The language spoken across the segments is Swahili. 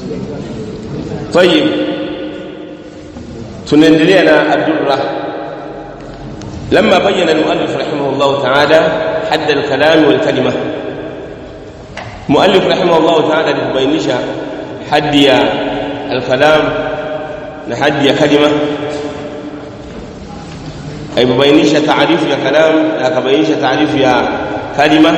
طيب tunaendelea na ad-durra لما بين المؤلف رحمه الله تعالى حد الكلام والكلمه مؤلف رحمه الله تعالى لبينisha حد يا الكلام لحد يا كلمه aibainisha taarifu ya kalam na akabainisha taarifu ya kalima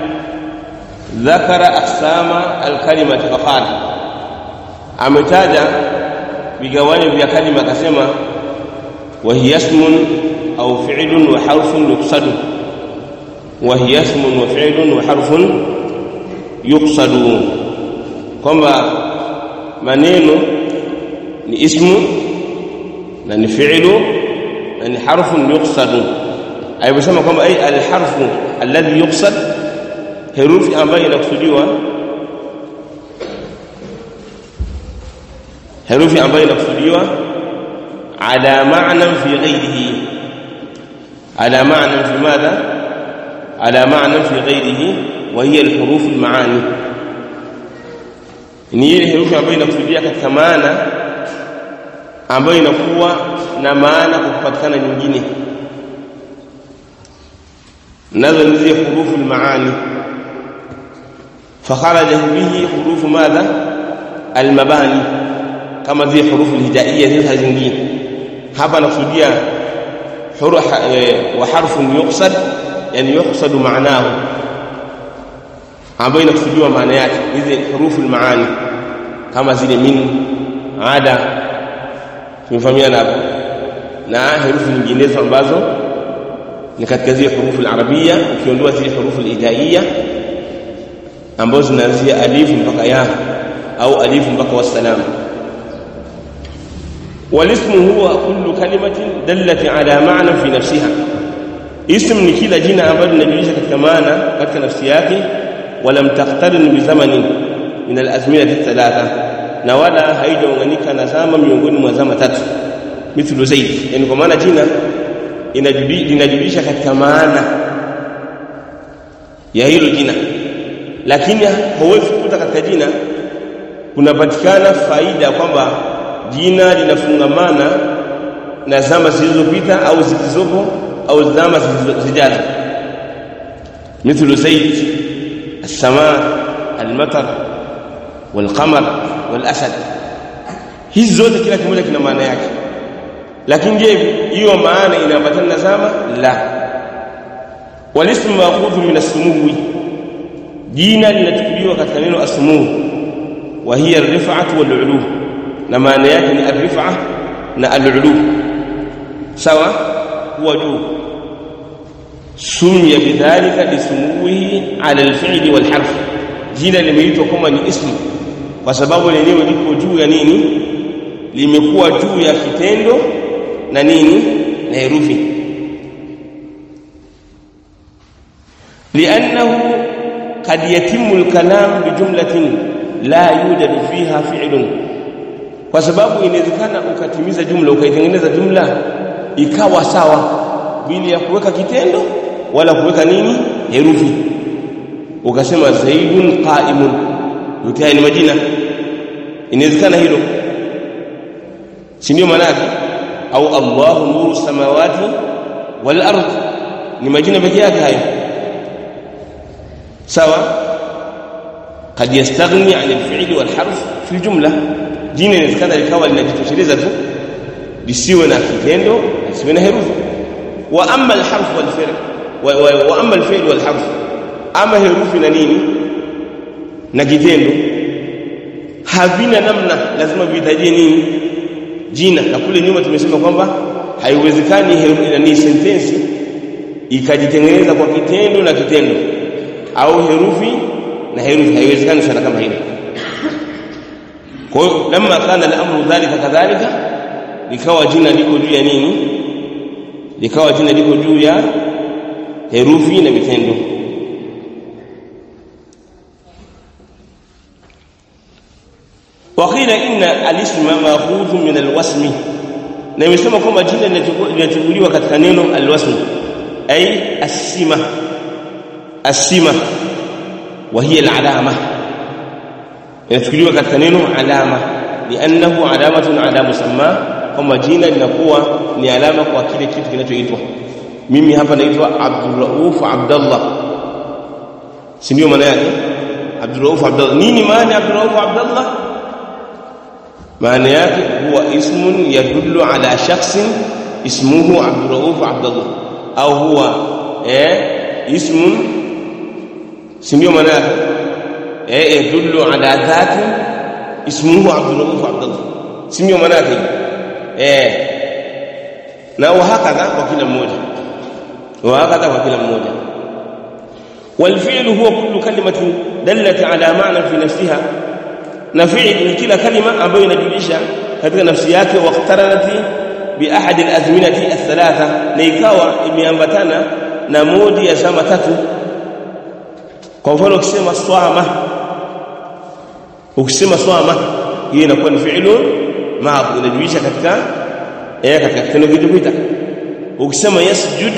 ذكر اقسام الكلمه فقال ametaja vigawanyo vya kalima akasema wa hiya ismun au fi'lun wa harfun yuqsadu wa hiya ismun wa fi'lun wa harfun yuqsadu kwamba maneno ni ismu na ni fi'lu na ni harfun yuqsadu aibasema kwamba ai alharfu alladhi yuqsad herufi ambayo inakusudiwa herufi ambayo inakusudiwa ala ma'na fi ghayrihi ala ma'na fi madha ala ma'na fi ghayrihi wa hiya alhuruf almaani ni ile herufi ambayo inakusudia katika maana ambayo inakuwa na maana kwa kupatikana nyingine nazo ni zile hurufu almaani fakharaja bihi hurufu madha almabani kama zile hurufu alhijaiyya zile zingine hapa nakusudia hurufa wa harfun yuqsad yani yuqsadu maanahu ambayo inakusudiwa maana yake hizi hurufu almaani kama zile min ada tumefahamiana hapo na herufi nyinginezo ambazo ni katika zile hurufu alarabia ukiondoa zile hurufu alhijaiyya ambazo zinaanzia alifu mpaka ya au alifu mpaka wassalam والاسم هو كل كلمة دلت على معنى في نفسها اسم ni kila jina ambalo linajulisha katika maana katika nafsi yake ولم تقترن بزمن من الازمنه الثلاثه na wala haijaunganika na zama miongoni mwa zama tatu mithlu zaid yani kwa maana jina linajulisha katika maana ya hilo jina lakini hauwezi kukuta katika jina kunapatikana faida kwamba jina linafungamana na zama zilizopita au zilizopo au zama zijazo mithlu zaid السماء المطر والقمر والاسد hizi zote kila kimoja kina maana yake lakini je hiyo maana inaambatana na zama la walismu ma'khudhu min as-sumuwi jina linachukuliwa katika neno as-sumuw wa hiya ar-rif'atu wal-'ulu na maana yake ni ar-rif'a na al-'ulu sawa huwa juu سمي بذلك لسموه على الفعل والحرف jina limeitwa kama ni ismu kwa sababu lenyewe liko juu ya nini limekuwa juu ya kitendo na nini na herufi لانه قد يتم الكلام بجمله لا يوجد فيها فعل kwa sababu inawezekana ukatimiza jumla ukaitengeneza jumla ikawa sawa bila ya kuweka kitendo wala kuweka nini herufi ukasema zaidun qa'imun yote ni majina inawezekana hilo si ndio maana yake au Allahu nuru samawati wal ard ni majina pekee yake hayo sawa قد يستغني عن الفعل والحرف في الجمله jina inawezekana likawa linajitosheleza tu lisiwe na kitendo lisiwe na herufi wa amma alharf wal fi'l wa amma alfi'l wal harf ama herufi na nini na kitendo havina namna lazima vihitajie nini jina na kule nyuma tumesema kwamba haiwezekani herufi na ni sentensi ikajitengeneza kwa kitendo na kitendo au herufi na herufi haiwezekani sana kama hilo kwa hiyo lamma kana al-amru dhalika kadhalika likawa jina liko juu ya nini likawa jina liko juu ya herufi na vitendo وقيل ان الاسم ماخوذ من الوسم na imesema kwamba jina linachukuliwa katika neno alwasm ay asima asima wa hiya alalama inachukuliwa katika neno alama liannahu alamatun ala musamma kama jina linakuwa ni alama kwa kile kitu kinachoitwa mimi hapa naitwa Abdurrauf Abdullah si ndio maana yake Abdurrauf Abdullah nini maana Abdurrauf Abdullah maana yake huwa ismun yadullu ala shakhsin ismuhu Abdurrauf Abdullah au huwa eh ismun si ndio maana yake eh yadullu ala dhati ismuhu Abdurrauf Abdullah si ndio maana yake eh na wahakadha kwa kila mmoja وهكذا وكلا مmoja والفعل هو كل كلمة دلت على معنى في نفسها na fi'l ni kila kalima ambayo inajulisha katika nafsi yake waqtaranat bi ahad al-azminati ath-thalatha na ikawa imeambatana na moja ya zama tatu kwa mfano ukisema swama ukisema swama hiyo inakuwa ni fi'lu madhi inajulisha katika eh katika kitendo kilichopita ukisema yasjud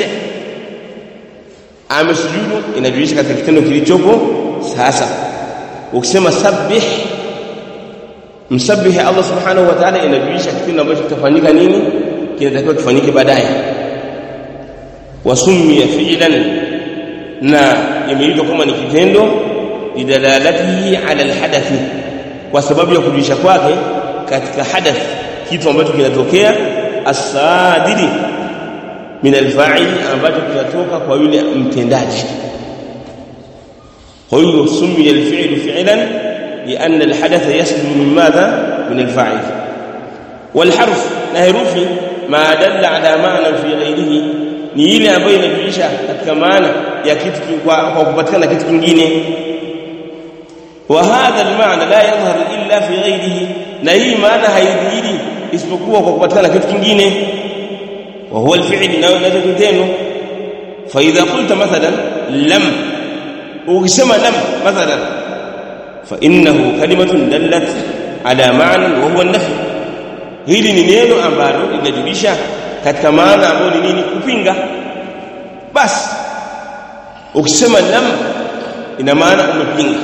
amesujudu inajulisha katika kitendo kilichopo sasa ukisema sabbih msabbihi Allah subhanahu wa ta'ala inajulisha kitendo ambacho kitafanyika nini kinatakiwa kifanyike baadaye wasummiya fi'lan na imeitwa kama ni kitendo lidalalatihi ala alhadathi kwa sababu ya kujulisha kwake katika hadath kitu ambacho kinatokea asadiri min alfa'il ambacho kinatoka kwa yule mtendaji kwa hiyo summiya alfi'lu fi'lan لأن الحدث يسلم من ماذا من الفاعل والحرف نهروفي ما دل على معنى في غيره ni ile ambayo inajulisha katika maana ya kitu kwa kupatikana kitu kingine wa hadha almaana la yadhhar illa fi ghayrihi na hii maana haidhihiri isipokuwa kwa kupatikana kitu kingine wa huwa alfi'l na nazo kitendo fa idha qulta mathalan lam ukisema lam mathalan fa innahu kalimatun dallat ala ma'na wa huwa an-nafi hili ni neno ambalo linajulisha katika maana ambayo ni nini kupinga basi ukisema lam ina maana umepinga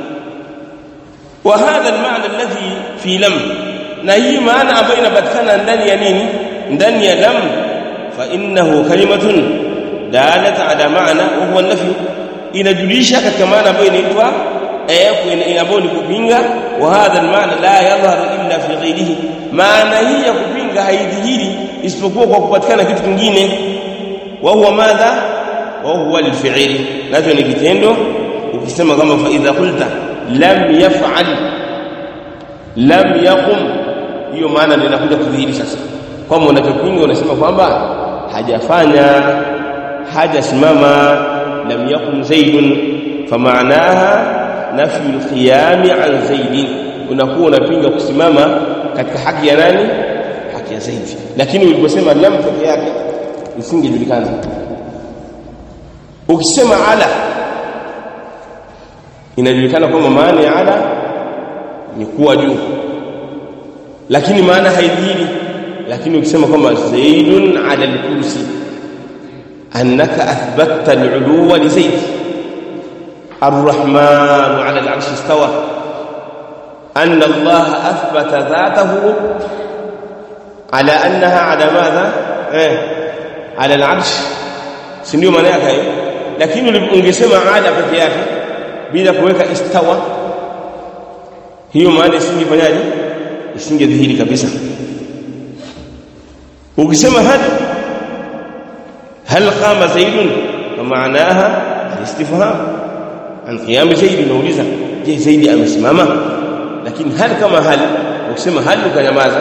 wa hadha al-ma'na alladhi fi lam na hii maana ambayo inapatikana ndani ya nini ndani ya lam fa innahu kalimatun dalat ala ma'na wa huwa an-nafi inajulisha katika maana ambayo inaitwa eh ambayo ni kupinga wa hadha al-ma'na la yadhhar illa fi ghayrihi maana hii ya kupinga haidhihiri isipokuwa kwa kupatikana kitu kingine wa huwa madha wa huwa al-fi'l nacho ni kitendo ukisema kama fa idha qulta lam yaf'al lam yaqum hiyo maana ndio inakuja kudhihiri sasa kama unachopinga unasema kwamba hajafanya hajasimama lam yaqum zaidun famaanaha nafyu al-qiyam an zaidin unakuwa unapinga kusimama katika haki ya nani haki ya zaidi lakini uliposema lam peke yake isingejulikana ukisema ala inajulikana kwamba maana ya ala ni kuwa juu lakini maana haidhihiri lakini ukisema kwamba zaidun ala al-kursi annaka athbatta al-uluwa li zaid الرحمن على العرش استوى أن الله أثبت ذاته على أنها على ماذا eh, على العرش si ndio maana yake lakini ungesema ala peke yake bila kuweka istawa hiyo maana isingefanyaje isingedhihiri kabisa ukisema hal hal qama zaidun wa maanaha istifham an qiyam zaid unauliza je zaidi amesimama lakini hal kama hal ukisema hal ukanyamaza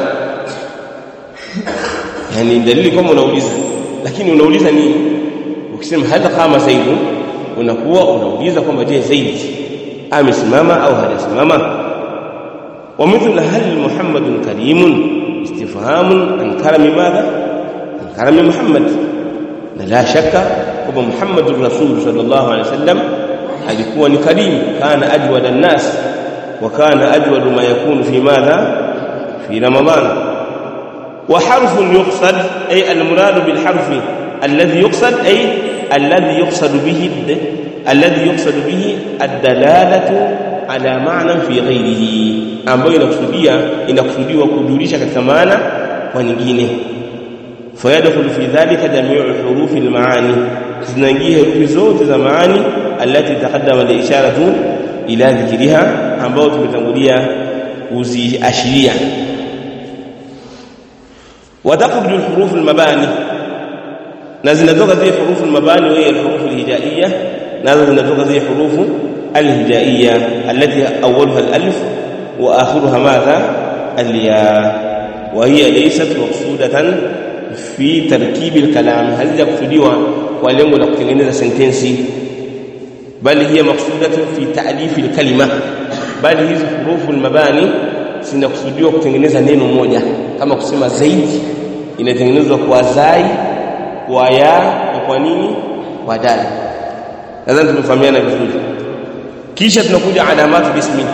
yani dalili kama unauliza lakini unauliza nini ukisema hal qama zaid unakuwa unauliza kwamba je zaid amesimama au hajasimama ومثل هل محمد كريم استفهام عن كرم ماذا عن كرم محمد لا شك هو محمد الرسول صلى الله عليه وسلم alikuwa ni karim kana ajwada an-nas wa kana ajwadu ma yakunu fi madha fi ramadan wa harfun yuqsad ay al-murad bil harfi alladhi yuqsad ay alladhi yuqsad bihi alladhi yuqsad bihi ad-dalalatu ala maana fi ghairihi ambayo inakusudia inakusudiwa kujulisha katika maana kwa nyingine fayadkhulu fi dhalika jami'u hurufi almaani zinaingia herufi zote za maani allati taqaddama liisharatu ila dhikriha ambayo tumetangulia kuziashiria وتخرج الحروف المباني نازل زي حروف المباني وهي الحروف الهجائيه نازل زي حروف الهجائيه التي اولها الالف واخرها ماذا الياء وهي ليست مقصوده في تركيب الكلام هل يقصدوا kwa lengo la kutengeneza sentensi bali hiya maqsudatun fi ta'lif al-kalima bali hizi hurufu al-mabani zinakusudiwa kutengeneza neno moja kama kusema zaidi inatengenezwa kwa zai kwa ya na kwa nini kwa dal nadhani tumefahamiana vizuri kisha tunakuja alamatu bismi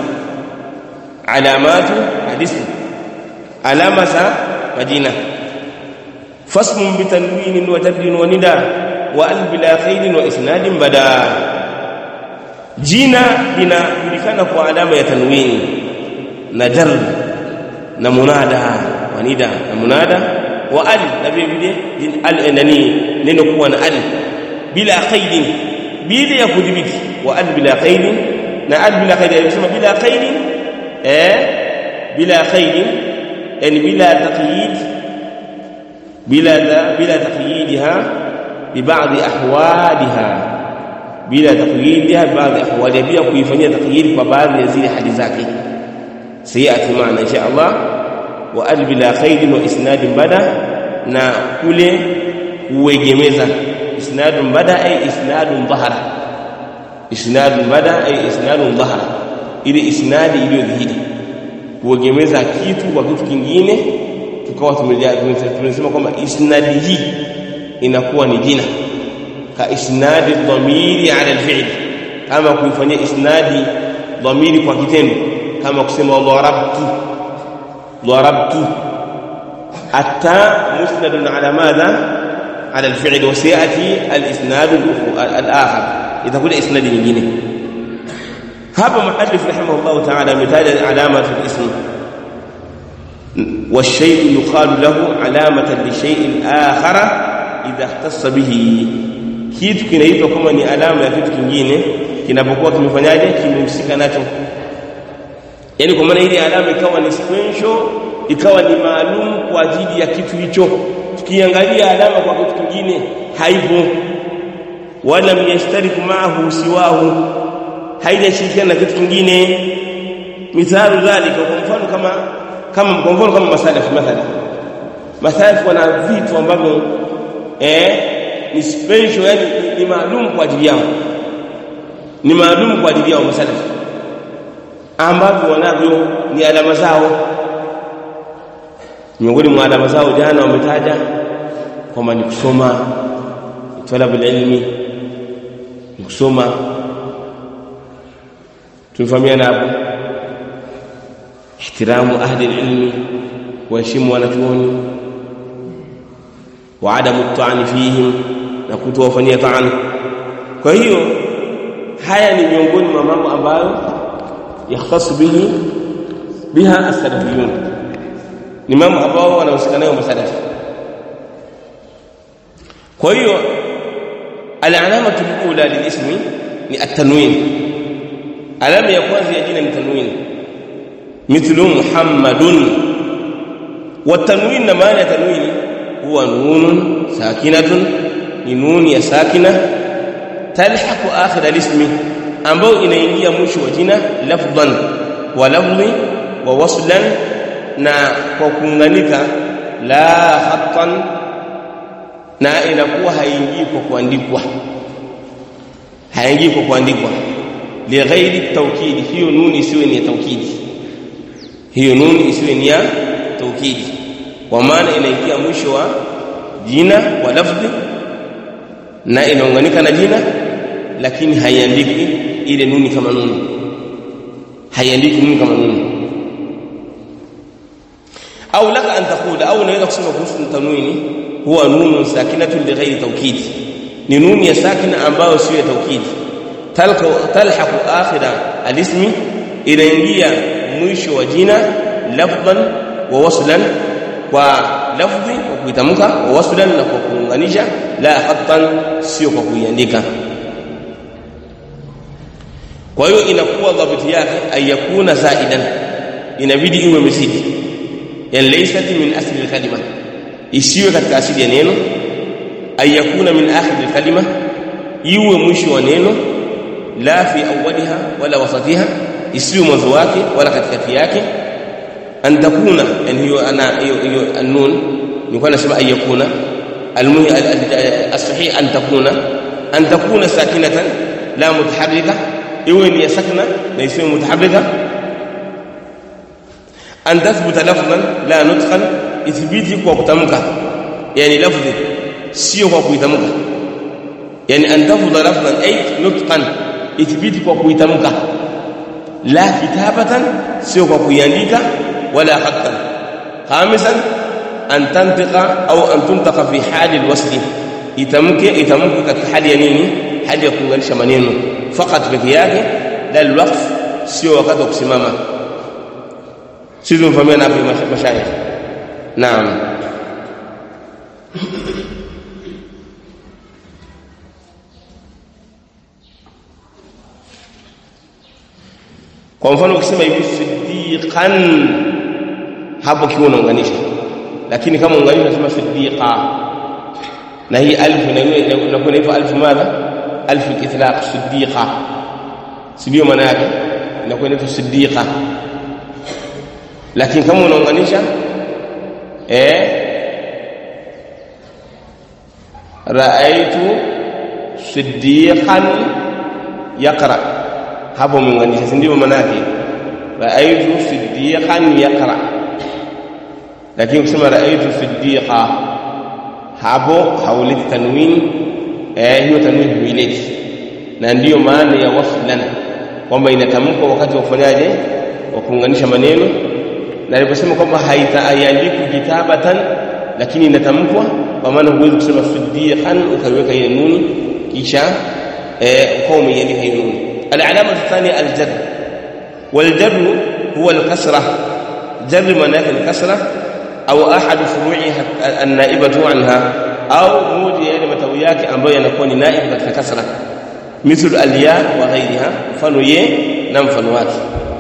alamatu hadismi alama za majina fasmun bitanwinin wa tabdin wa nida wa al bila khailin wa isnadin bada jina linajulikana kwa alama ya tanwini na jar na munada wa nida na munada wa al na vile vile al nani neno kuwa na al bila qaidin bila ya kudhibiti wa al bila qaidin na al bila qaidin anasema bila qaidin eh bila qaidin yani bila taqyid bila bila taqyidha ببعض احوالها بلا تقييدها ببعض احوالها bila kuifanyia taqyid kwa baadhi ya zile hali zake sayati maana insha Allah wa al bila khair wa isnad bada na kule kuegemeza isnad bada ay isnad dhahara isnad bada ay isnad dhahara ile isnadi iliyodhihiri kuegemeza kitu kwa kitu kingine tukawa tumesema kwamba isnadi hii inakuwa ni jina ka isnadi dhamiri ala alfi'l kama kuifanyia isnadi dhamiri kwa kitendo kama kusema darabtu darabtu hatta musnad ala madha ala alfi'l wa sayati alisnad alakhar itakuja isnadi nyingine hapa muhaddith rahimahullah ta'ala ametaja alamat alism والشيء يقال له علامة لشيء آخر idha ikhtassa bihi kitu kinaitwa kama ni alama ya kitu kingine kinapokuwa kimefanyaje kimehusika nacho yani kwa maana ile alama ikawa ni special ikawa ni maalum kwa ajili ya kitu hicho tukiangalia alama kwa kitu kingine haipo wala yashtariku maahu siwahu haijashirikiana na kitu kingine mithalu dhalika kwa mfano kama kama kwa mfano kama masalafu mathalan masalafu wana vitu ambavyo eh ni special yani ni, ni maalum kwa ajili yao ni maalum kwa ajili yao masalafu ambavyo wanavyo ni alama zao miongoni mwa alama zao jana wametaja kwamba ni kusoma talabu ilmi ni kusoma tumefahamiana hapo ihtiramu ahli ilmi kuheshimu wanachuoni wa adamu ta'ani fihim na kutowafanyia ta'ani kwa hiyo haya ni miongoni mwa mambo ambayo yakhtasu bihi biha as-salafiyun ni mambo ambao wanahusika nayo masalafi kwa hiyo al-alamatu al-ula lilismi ni at-tanwin alama ya kwanza ya jina ni tanwin mithlu muhammadun wa tanwin na maana ya tanwin huwa nunun sakinatun ni nuni ya sakina talhaqu akhir al-ismi ambayo inaingia mwisho wa jina lafdhan wa lafdhi wa waslan na kwa kuunganika la khattan na inakuwa haingii kwa kuandikwa haingii kwa kuandikwa lighairi tawkidi hiyo nuni isiwe ni ya tawkidi hiyo nuni isiwe ni ya tawkidi kwa maana inaingia mwisho wa jina wa lafdhi na inaunganika na jina lakini haiandiki ile nuni kama nuni haiandiki nuni kama nuni au laka an taqula au unaweza kusema kuhusu tanwini huwa nunun sakinatun lighairi tawkidi ni nuni ya sakina ambayo sio ya tawkidi talhaqu akhira alismi inaingia mwisho wa jina lafdhan wa waslan kwa lafdhi kwa kuitamka wa waslan na kwa kuunganisha la khattan sio kwa kuiandika kwa hiyo inakuwa dhabiti yake ayakuna zaidan inabidi iwe mizidi yani laysat min asli alkalima isiwe katika asili ya neno ayakuna min akhir alkalima iwe mwisho wa neno la fi awwaliha wala wasatiha isiwe mwanzo wake wala katikati yake an takuna yani hiyo ana hiyo hiyo annun nilikuwa nasema ayakuna almuhi as-sahih an takuna an takuna sakinatan la mutaharrika iwe ni sakna na isiwe mutaharrika an tathbuta lafzan la nutqan ithbiti kwa kutamka yani lafzi sio kwa kuitamka yani an tafudha lafzan ay nutqan ithbiti kwa kuitamka la kitabatan sio kwa kuiandika wala khattan khamisan an tantiqa au an tuntaqa fi hali alwasl itamke itamke katika hali ya nini hali ya kuunganisha maneno fakat peke yake la alwaqf sio wakati wa kusimama sisi tumefahamiana hapo mashayikh naam kwa mfano ukisema hivi siddiqan hapo kiwa unaunganisha lakini kama unganisha unasema siddiqa na hii alif inakuwa hivyo alif madha alif al-itlaq siddiqa sio maana yake inakuwa hivyo siddiqa lakini kama unaunganisha eh raaitu siddiqan yaqra hapo umeunganisha si ndio maana yake raaitu siddiqan yaqra lakini ukisema raaitu siddiqa hapo hauleti tanwini eh hiyo tanwini huileti na ndiyo maana ya waslan kwamba inatamkwa wakati wa kufanyaje wa kuunganisha maneno na aliposema kwamba haitaayandiku kitabatan lakini inatamkwa kwa maana huwezi kusema siddiqan ukaiweka ile nuni kisha eh ukawa umeiandika hiyo nuni العلامة الثانية الجر والجر هو الكسرة جر معناه الكسرة أو أحد فروعها النائبة عنها أو موجي يعني متوياك ambayo yanakuwa ni naib katika kasra مثل الياء وغيرها mfano ye na mfano wake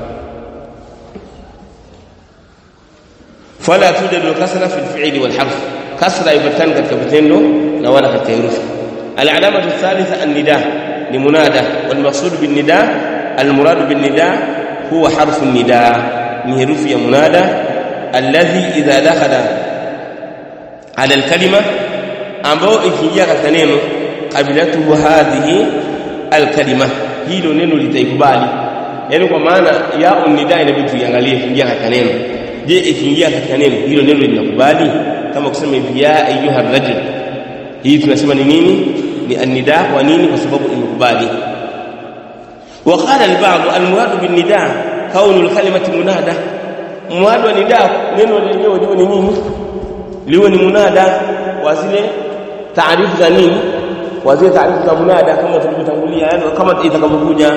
فلا توجد الكسرة في الفعل والحرف كسرة يبتان katika vitendo na wala katika herufi العلامة الثالثة النداء لمنادى والمقصود بالنداء المراد بالنداء هو حرف النداء من حروف منادى الذي إذا دخل على الكلمة ambao ikiingia katika neno qabilatuhu hadhihi alkalima hilo neno litaikubali yani kwa maana ya unida inabidi tuiangalie ikiingia katika neno je ikiingia katika neno hilo neno linakubali kama kusema hivi ya ayuha rajul hii tunasema ni nini ni annida kwa nini kwa sababu imekubali وقال البعض المراد بالنداء كون الكلمه منادى مراد النداء neno lenyewe liwe ni nini liwe ni munada wa zile taarifu za nini wa zile taarifu za munada kama tulivyotangulia yani kama itakavyokuja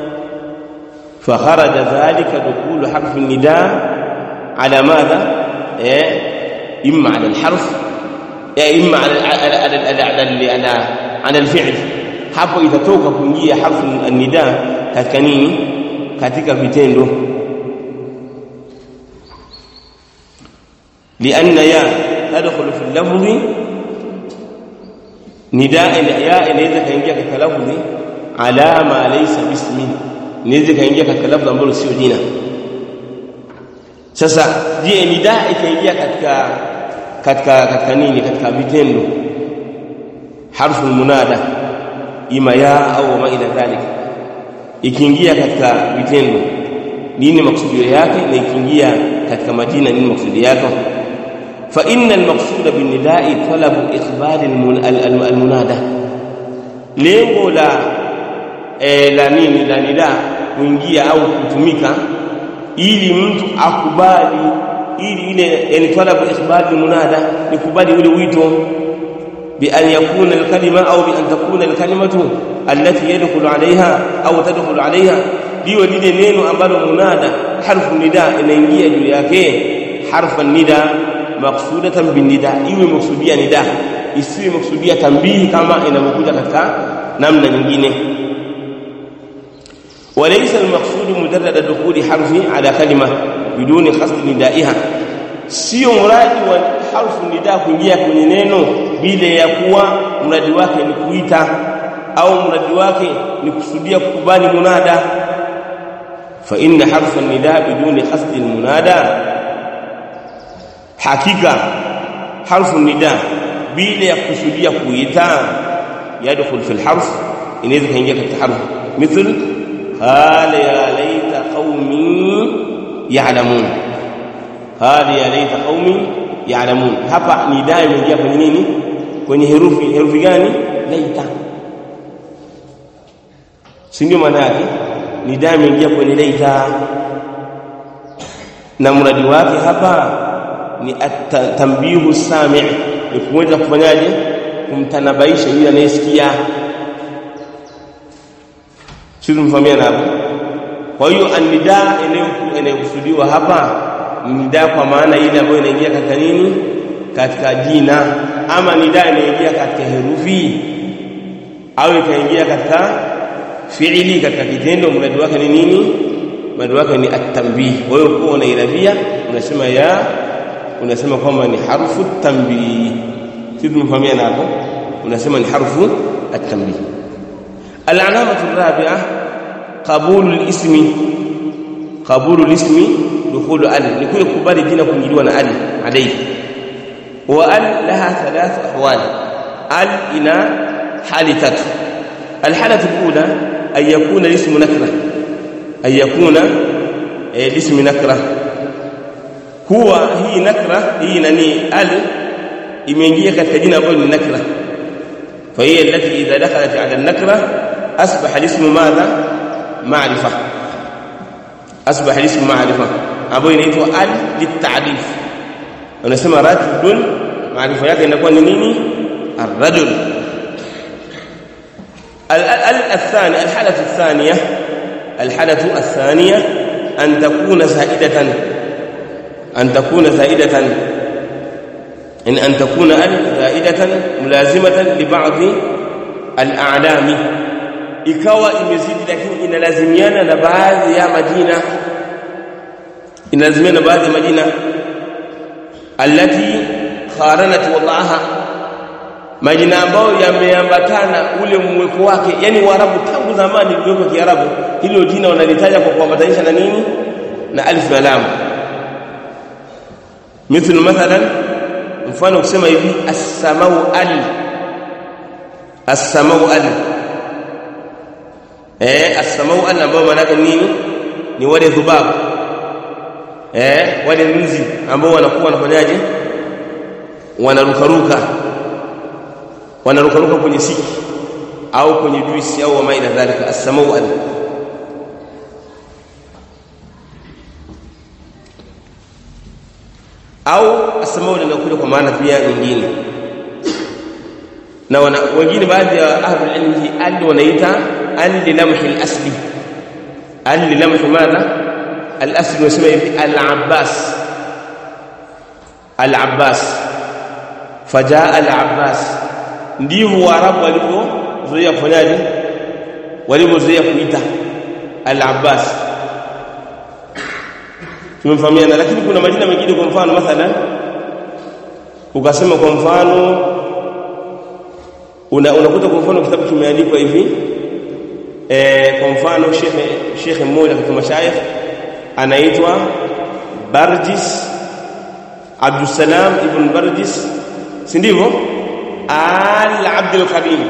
فخرج ذلك دخول حرف النداء على ماذا إيه؟ اما على الحرف إما على على على على, على, على الفعل hapo itatoka kuingia harfu an-nida katika nini katika vitendo lianna ya tadkhulu fi al-lafzi nidaa ya inaweza kaingia katika lafzi ala ma laysa bismi inaweza kaingia katika lafzi ambalo sio jina sasa je nidaa ikaingia katika katika katika nini katika vitendo harfu munada ima ya au ma ila dhalik ikiingia katika vitendo nini maksudio yake na ikiingia katika majina nini maksudio yake fa inna al-maqsuda bin nida'i talabu iqbal al-munada lengo la e, la nini la nida kuingia au kutumika ili mtu akubali ili ile yani talabu iqbal al-munada ni kubali ule wito بأن يكون الكلمة أو بأن تكون الكلمة التي يدخل عليها أو تدخل عليها liwe lile neno ambalo munada harfu nida inaingia juu yake harfa nida maksudatan binida iwe maksudia nida isiwe maksudia tambihi kama inavyokuja katika namna nyingine وليس المقصود مجرد دخول حرف على كلمه بدون قصد ندائها sio mradi wa harfu nida kuingia kwenye neno bila ya kuwa mradi wake ni kuita au mradi wake ni kusudia kukubali munada fa inna harfa nida biduni qasd almunada hakika harfu nida bila ya kusudia kuita yadkhul fi alharf inaweza kaingia katika harfu مثل قال يا ليت قومي يعلمون قال يا ليت قومي يعلمون hapa nidaa imeingia kwenye nini kwenye herufi herufi gani laita si ndio maana yake nidaa imeingia kwenye laita na mradi wake hapa ni tambihu sami' ni kuweza kufanyaje kumtanabaisha yule anayesikia sisi mfahamiana hapo kwa hiyo anida inayokusudiwa hapa ni nida kwa maana ile ambayo inaingia katika nini katika jina ama nida inaingia katika herufi au ikaingia katika fiili katika kitendo mradi wake ni nini mradi wake ni at-tanbih kwa hiyo kwa unairabia unasema ya unasema kwamba ni harfu tanbih sisi tumefahamiana hapo unasema ni harfu at-tanbih العلامة الرابعة قبول الاسم قبول الاسم دخول ال لكل كبار جنا كنجلوا ال عليه وال لها ثلاث أحوال ال إلى حال تت الحالة الأولى أن يكون الاسم نكرة أن يكون الاسم نكرة هو هي نكرة هي نني ال imeingia katika jina ambalo ni nakra فهي التي إذا دخلت على النكرة أصبح الاسم ماذا معرفة أصبح الاسم معرفة أبو ينيتوا ال للتعريف ونسمى رجل معرفة yake inakuwa ni nini الرجل الثاني الحالة الثانية الحالة الثانية أن تكون زائدة أن تكون زائدة إن أن تكون ال زائدة ملازمة لبعض الأعلام ikawa imezidi lakini inalazimiana na baadhi ya majina inalazimiana na baadhi ya majina allati qaranat wadaha majina ambayo yameambatana ule mweko wake yani waarabu tangu zamani lilikuwa kiarabu hilo jina wanalitaja kwa kuambatanisha na nini na alif na lam mithlu mathalan mfano kusema hivi as-samau al as-samau al eh as-samau al ambao maana yake nini ni wale dhubabu eh wale nzi ambao wanakuwa wanafanyaje wanarukaruka wanarukaruka kwenye siki au kwenye juisi au wama ila dhalika as-samau al au as-samau linakuja kwa maana pia nyingine na wana, wengine baadhi ya ahlul ilmi al wanaita al lilamhi al-asli al lilamhi madha al-asli wasema hivi al-abbas al-abbas fajaa al-abbas ndivyo waarabu walivyozoea kufanyaje walivyozoea kuita al-abbas tumefahamiana lakini kuna majina mengine kwa mfano mathalan ukasema kwa mfano una unakuta kwa mfano kitabu kimeandikwa hivi eh kwa mfano shekhe shekhe mmoja katika mashayikh anaitwa Barjis Abdussalam ibn Barjis si ndivyo al Abdul Karim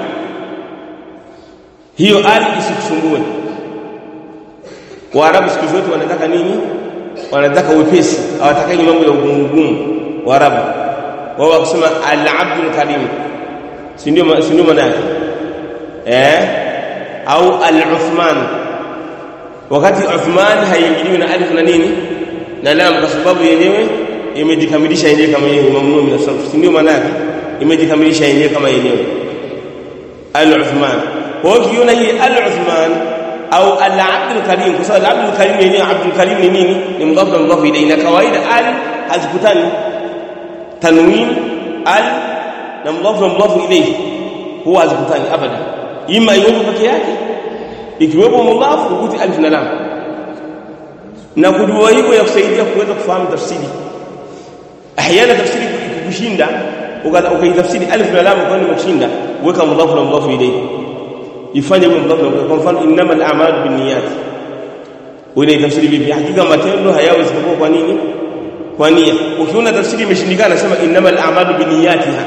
hiyo al isikusumbue Waarabu siku zote wanataka nini wanataka wepesi hawataki mambo ya ugumu ugumu Waarabu wao wakisema al Abdul Karim si ndio si ndio maana yake eh au al-Uthman wakati Uthman haiingiliwi na alif na nini na lam kwa sababu yenyewe imejikamilisha yenyewe kama yenyewe mamnuu min as-sarf si ndio maana yake imejikamilisha yenyewe kama yenyewe al-Uthman kwa hiyo ukiona hii al-Uthman au al-abdul karim kwa sababu al-abdul karim yenyewe abdul karim ni nini ni mudhaf na mudhaf ilayhi na kawaida al hazikutani tanwin al na mudhaf na mudhaf ilayhi huwa hazikutani abada ima iwepo peke yake ikiwepo mudhaf ukuti alif na lam na kujua hivyo ya kusaidia kuweza kufahamu tafsiri ahyana tafsiri ikikushinda ukaitafsiri alif na lam kwa nini umeshinda weka mudhaf na mudhaf ilayhi ifanye huo mdhafu kwa mfano innamal a'malu binniyat wewe tafsiri vipi hakika matendo hayawi isipokuwa kwa nini kwa nia ukiona tafsiri imeshindikana sema innamal a'malu binniyatiha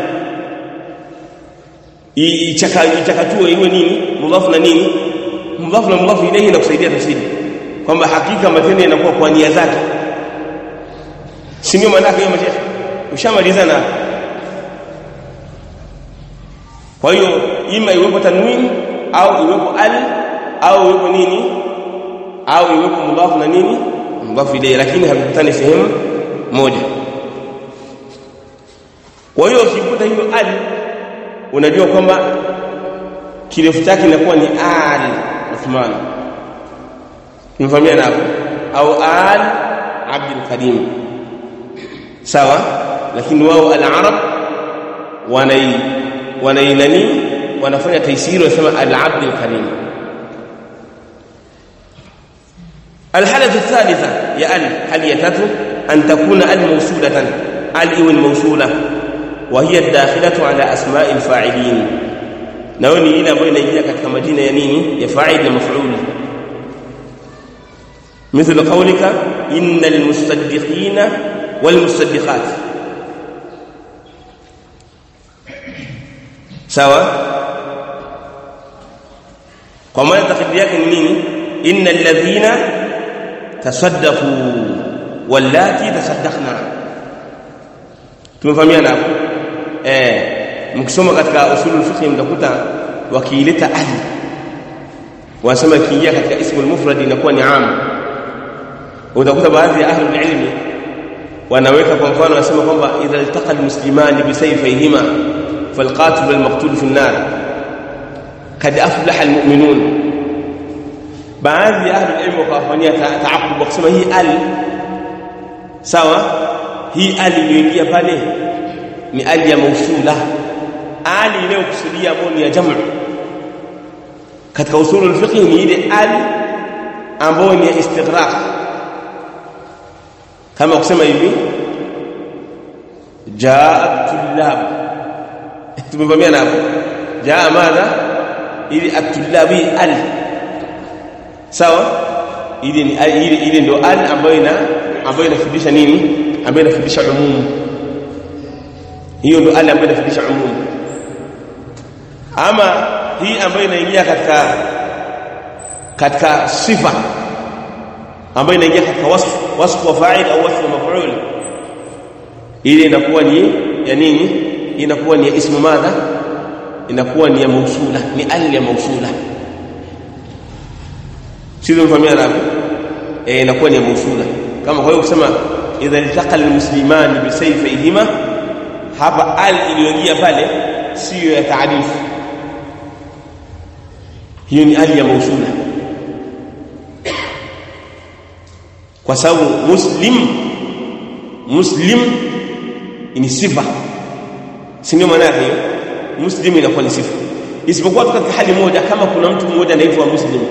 ichakatue iwe nini mudhafu na nini mudhafu na mudhafu ilayhi inakusaidia tafsiri kwamba hakika matendo yanakuwa kwa nia zake si ndio maana yake hiyo ushamaliza na kwa hiyo ima iwepo tanwini au iwepo al au iwepo nini au iwepo mudhafu na nini mudhafu ilayhi lakini havikutani sehemu moja kwa hiyo ukikuta hilo al unajua kwamba kirefu chake inakuwa ni al Uthman tumefahamia hapo au al Abdul Karim sawa lakini wao al-arab wanai wanainani wanafanya taisiri wanasema al-abd al-karim الحالة الثالثة يا ال هل يتاتو أن تكون ال موصولة ال إون موصولة وهي الداخلة على أسماء الفاعلين نوني إلى بين إلى كتك مدينة ينيني يفاعل مفعول مثل قولك إن المصدقين والمصدقات sawa kwa maana takdiri yake ni nini innal ladhina tasaddaqu wallati tasaddaqna tumefahamiana hapo eh mkisoma katika usulul fiqh mtakuta wakiileta ali wanasema kiingia katika ismul mufrad inakuwa ni am utakuta baadhi ya ahli ilmi wanaweka kwa mfano wanasema kwamba idha iltaqa almuslimani bisayfayhima فالقاتل والمقتول في النار قد افلح المؤمنون baadhi ya ahli ilmu wakafanyia taaqub wakisema hii al sawa hii al iliyoingia pale ni al ya mausula al inayokusudia ambayo ni ya jamu katika usulu al-fiqh ni ile al ambayo ni ya istighraq kama kusema hivi jaa tullab tumevamia hapo jaa madha ili atullabi al sawa ili ni ili ili ndio al ambayo ina ambayo inafundisha nini ambayo inafundisha umumu hiyo ndio al ambayo inafundisha umumu ama hii ambayo inaingia katika katika sifa ambayo inaingia katika wasfu wasfu wa fa'il au wasfu wa maf'ul ile inakuwa ni ya nini inakuwa ni ya ismu madha inakuwa ni ya mausula ni al ya mausula sio mfamia rabi eh inakuwa ni ya mausula kama kwa hiyo kusema idha iltaqa almuslimani bisayfihima hapa al iliyoingia pale sio ya taarifu hiyo ni al ya mausula kwa sababu muslim muslim ni sifa si ndio maana yake hiyo muslim inakuwa ni sifa isipokuwa katika hali moja kama kuna mtu mmoja anaitwa muslim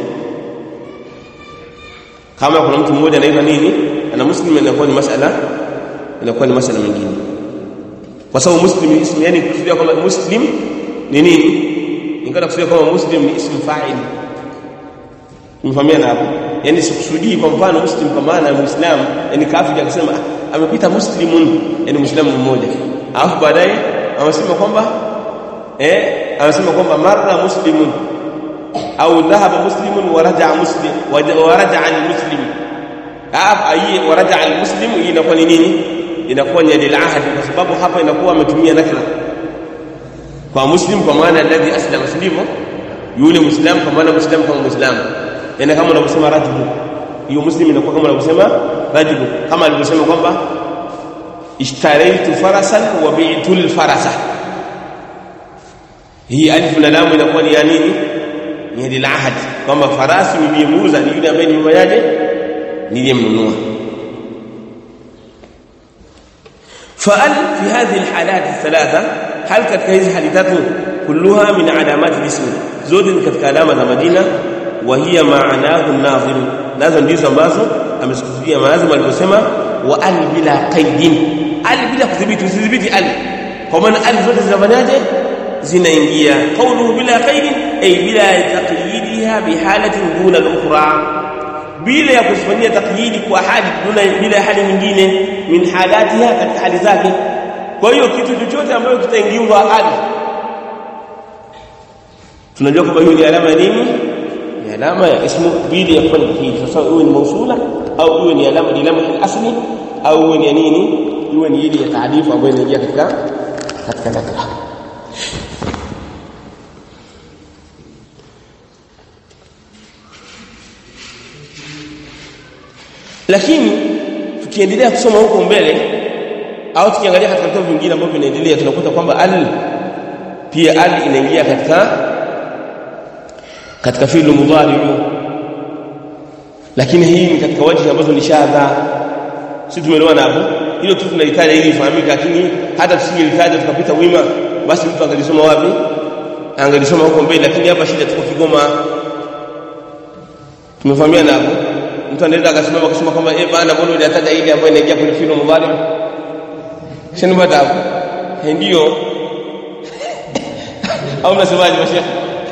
kama kuna mtu mmoja anaitwa nini ana muslim inakuwa ni masala inakuwa ni masala mengine kwa sababu muslim ismu yani kusudia kwamba muslim ni nini ingana kusudia kwamba muslim ni ismu fa'il mfahamiana hapo yani sikusudii kwa mfano muslim kwa maana ya muislamu yani kafiri akisema amepita muslimun yani muislamu mmoja alafu baadaye amesema kwamba eh amesema kwamba marra muslimun au dhahaba muslimun wa raja'a muslim wa raja'a al-muslim ah ayi wa raja'a al-muslim hii inakuwa ni nini inakuwa ni lil ahad kwa sababu hapa inakuwa ametumia nakra kwa muslim kwa maana alladhi aslama sivyo yule muislam kwa maana muislam kama muislam yani kama unavyosema rajulu hiyo muslim inakuwa kama unavyosema rajulu kama alivyosema kwamba ishtaraitu farasan wa bi'tu al-farasa hii alif na lam inakuwa ni ya nini ni hadi ahad kwamba farasi niliyemuuza ni yule ambaye nimefanyaje niliyemnunua فال في هذه الحالات الثلاثه هل katika hizi hali tatu kulluha min alamat al-ism zote ni katika alama za majina wa hiya ma'anahu an-nazir nazo ndizo ambazo amesikusudia maazima aliposema wa al bila qaidin al bila kudhibiti usidhibiti al kwa maana al zote zinafanyaje zinaingia qawluhu bila qaidin ay bila taqyidiha bihalatin duna al-ukhra bila ya kufanyia takyidi kwa hali duna bila hali nyingine min halatiha katika hali zake kwa hiyo kitu chochote ambacho kitaingiwa hali tunajua kwamba hiyo ni alama ya nini ni alama ya ismu bila ya kufanya takyidi sasa iwe ni mausula au iwe ni alama ni alama asli au iwe ni nini iwe ni ile ya taarifa ambayo inaingia katika katika nakra lakini tukiendelea kusoma huko mbele au tukiangalia katika vitabu vingine ambavyo vinaendelea tunakuta kwamba al pia al inaingia katika katika fi'l mudhari lakini hii ni katika wajihi ambazo ni shadha sisi tumeelewana hapo hilo tu tunalitaja ili ifahamike lakini hata tusingelitaja tukapita wima basi mtu angalisoma wapi angalisoma huko mbele lakini hapa shida tuko Kigoma tumefahamiana hapo mtu anaweza akasimama akasema kwamba eh bana mbona unataja ile ambayo inaingia kwenye fi'l mudhari shani baada hapo ndio au mnasemaje mashekhe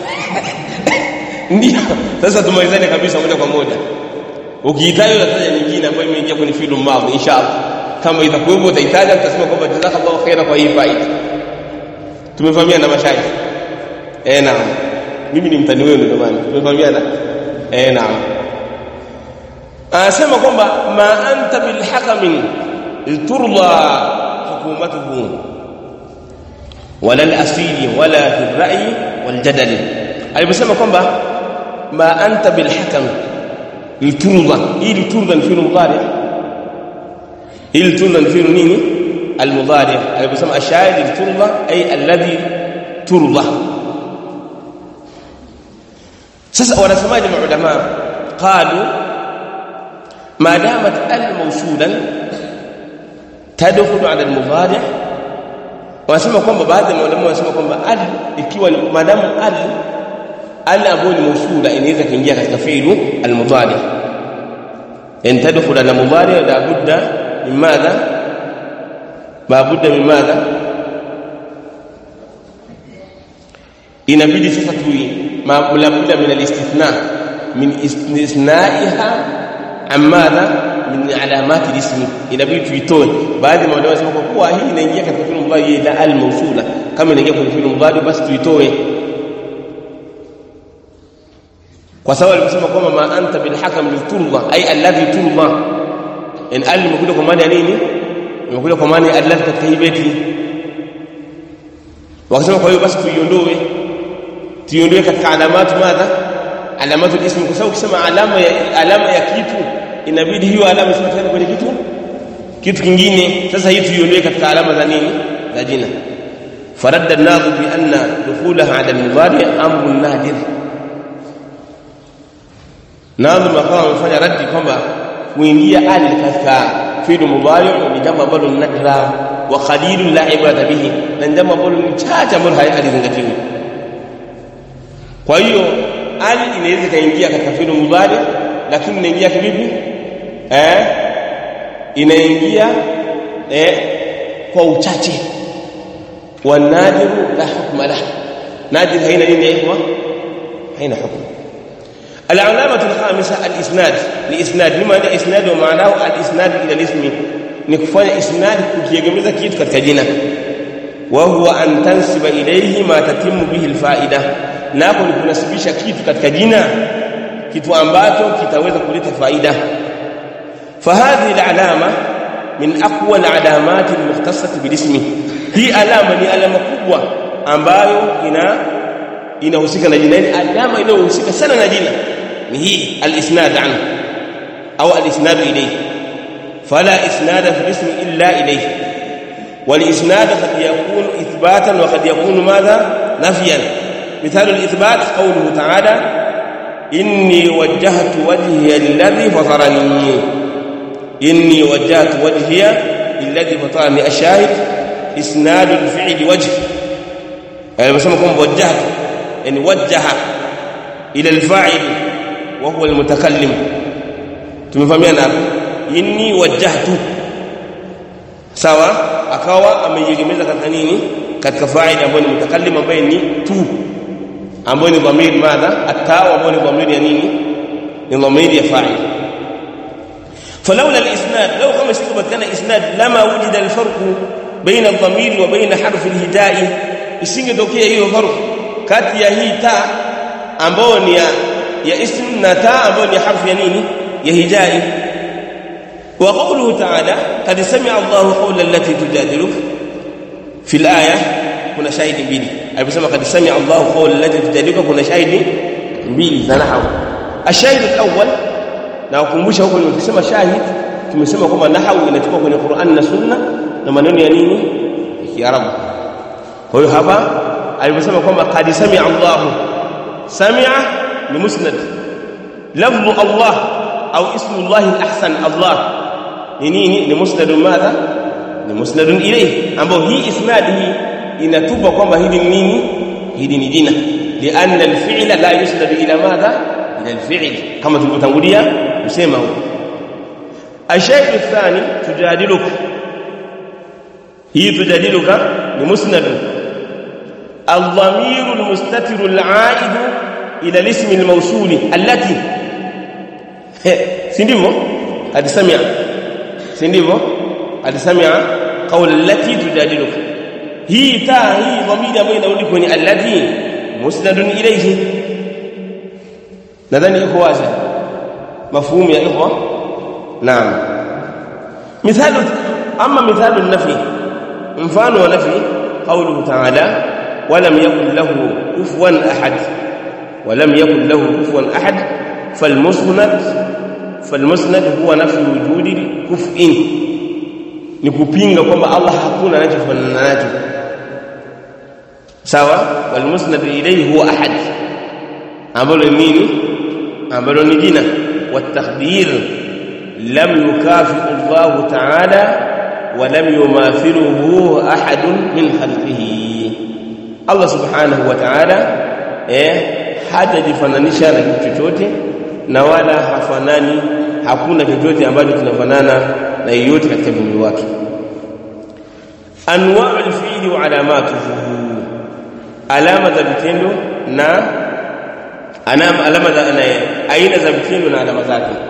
ndio sasa tumalizane kabisa moja kwa moja ukiitaja unataja nyingine ambayo imeingia kwenye fi'l madhi inshallah kama itakuwepo utaitaja utasema kwamba jazakallahu khaira kwa hii faida tumefahamiana na mashaikh eh naam mimi ni mtani wenu jamani tumefahamiana eh naam anasema kwamba ma anta bil hakamin turda hukumatuhu wala al-asili wala fi ar-ra'yi wal jadal aliposema kwamba ma anta bil hakam liturda ili turda ni fi'l mudari ili turda ni fi'l nini al-mudari aliposema ashahid liturda ay alladhi turda sasa wanasemaje maulama qalu ما دامت ال موصولا تدخل على المضارع wanasema kwamba baadhi ya walimu wanasema kwamba al ikiwa madamu al al ambayo ni mausula inaweza kuingia katika fi'lu al-mudari in tadkhul ala mudari la budda min madha ma budda min madha inabidi sasa tui ma la budda min al-istithna min istithna'iha amadha min alamati ismi inabidi tuitoe baadhi ya maulama wanasema kwa kuwa hii inaingia katika fi'l mudhari ila al mawsula kama inaingia kwenye fi'l mudhari basi tuitoe kwa sababu aliposema kwamba ma anta bil hakam bil turda ay alladhi turda in al imekuja kwa maana ya nini imekuja kwa maana ya alladhi katika hii beti wakasema kwa hiyo basi tuiondoe tuiondoe katika alamatu madha alamatu ismi kwa sababu ukisema alama ya alama ya kitu inabidi hiyo alama isome tena kwenye kitu kitu kingine sasa hii tuiondoe katika alama za nini za jina faradda an-nadhu bi anna dukhulaha ala al-mudari amrun nadir nadhu makawa amefanya raddi kwamba kuingia al katika fi'l mudari ni jambo ambalo ni nadra wa qalilun la ibada bihi na jambo ambalo ni chache ambalo halizingatiwi kwa hiyo al inaweza kaingia katika fi'l mudari lakini inaingia kivipi eh inaingia eh kwa uchache wanadiru la hukma lah nadir haina nini ya ikhwa haina hukm العلامة الخامسة الإسناد لإسناد لما هذا إسناد ومعناه الإسناد إلى الاسم نكفى إسناد كيجمز كيت كتجنا وهو أن تنسب إليه ما تتم به الفائدة ناكل kunasibisha kitu katika jina kitu ambacho kitaweza kuleta faida فهذه العلامة من أقوى العلامات المختصة بالاسم هي علامة ni alama kubwa ambayo ina inahusika na jina ni alama inayohusika sana na jina ni hii al-isnad an au al-isnad ilayhi fala isnad fi al-ism illa ilayhi wal-isnad qad yakun ithbatan wa qad yakun madha nafyan مثال الإثبات قوله تعالى إني وجهت وجهي الذي فطرني إني وجهت وجهي الذي فطرني الشاهد إسناد الفعل وجه يعني بسمى كم وجهت يعني وجه إلى الفاعل وهو المتكلم tumefahamiana hapo inni wajjahtu sawa akawa ameiegemeza katika nini katika faili ambayo ni mutakallim ambaye ni tu ambayo ni dhamir madha atawa ambayo ni dhamir ya nini ni dhamir ya fa'il فلولا الاسناد لو كما استثبت كان اسناد لما وجد الفرق بين الضمير وبين حرف الهداء isingetokea hiyo farq kati ya hii ta ambayo ni ya, ya ism na ta ambayo ni harfu ya nini ya hidai wa qawluhu ta'ala qad sami'a Allahu qawla allati tujadiluka fil aya kuna shahidi mbili aliposema qad sami'a Allahu qawla allati tujadiluka kuna shahidi mbili za nahwu ashahid alawwal na ukumbusha huko nilisema shahid tumesema kwamba nahwu inachukua kwenye Qur'an na Sunna na maneno ya nini ya Kiarabu kwa hiyo hapa aliposema kwamba qad sami'a Allahu sami'a ni musnad lafdhu Allah au ismu Allah al-ahsan Allah ni nini ni musnad madha ni musnad ilayhi ambao hii isnad hii inatupa kwamba hili ni nini hili ni jina lianna al-fi'la la yusnad ila madha ila al-fi'l kama tulivyotangulia kusema huko الشيء الثاني تجادلك هي تجادلك لمسند الضمير المستتر العائد الى الاسم الموصول التي si ndivyo alisamia si ndivyo alisamia kauli allati tujadiluka hii taa hii dhamiri ambayo inarudi kwenye allati musnadun ilayhi nadhani iko wazi mafhumu ya ikhwa naam mithalu ama mithalu nafi mfano wa nafi qawluhu ta'ala ولم يكن له كفوا احد ولم يكن له كفوا احد فالمسند فالمسند هو نفي وجود الكفء ni kupinga kwamba Allah hakuna anachofanana nacho sawa wal musnad ilayhi huwa ahad ambalo nini ambalo ni jina والتخدير لم يكافئ الله تعالى ولم يماثله احد من خلقه Allah subhanahu wa ta'ala eh hajajifananisha na kitu chochote na wala hafanani hakuna chochote ambacho kinafanana na yeyote katika viumbe wake anwa'ul fi'li wa alamatuhu alama za vitendo na alama za aina za vitendo na alama zake